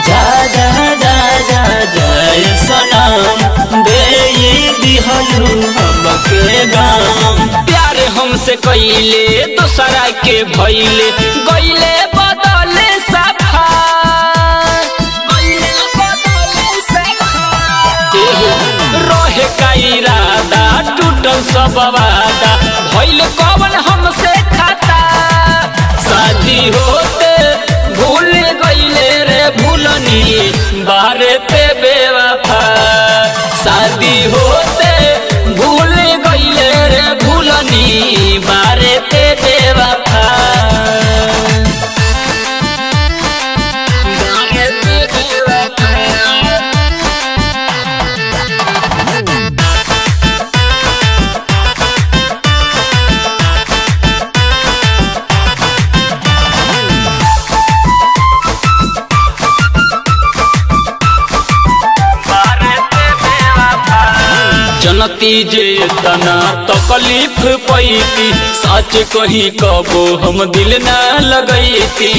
जा जा जा जा जय सनम दे दिहलू हमके गाम प्यार हमसे कइले दोसरा के भइले गइले बदले सफा गइले बदले सफा एहो, रहे का इरादा टूटल सब वादा भइल कवन हमसे खाता शादी होते भूल गइले रे भूलनी बारे पे बेवफा शादी होते भूल गइले रे भूलनी बारे पे बेवफा बारे पे बेवफा जनती जे तना तकलीफ पैती सच कही कबो हम दिल ना लगैती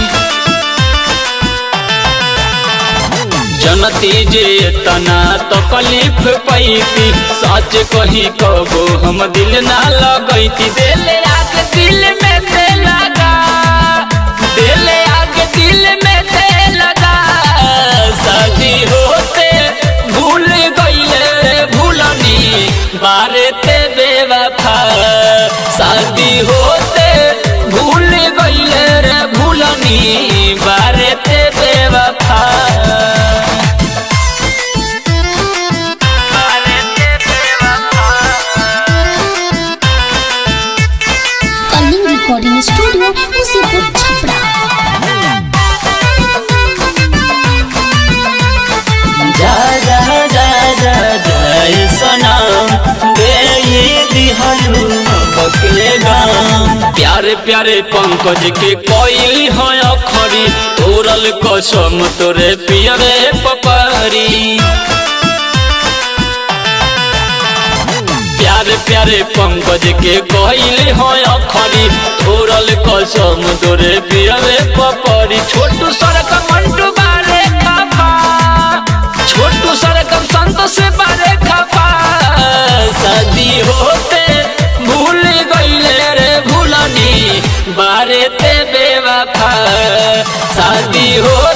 जनती जे तना तकलीफ पैती सच कही कबो हम दिल ना लगैती दिल आग दिल में ते लगा दिल आग दिल में ते लगा शादी होते भूल गइले रे भूलनी बारे ते बेवफा शादी होते भूल गइले रे भूलनी बारे ते बेवफा बारे ते बेवफा कलिंग रिकॉर्डिंग स्टूडियो मुसीपुर छपरा जा जा जा जा जय सनम दे दिहलू हमके गाम प्यारे प्यारे पंकज के कोई है अखरी तोरल कसम तोरे पियरे पपरी प्यारे प्यारे पंकज के कहले है अखरी तोरल कसम तोरे पियरे पपरी छोटू सड़क मंटू बारे खफा छोटू सड़क संत से बारे खफा शादी होते भूल गइले रे भूलनी बारे ते बेवफा शादी हो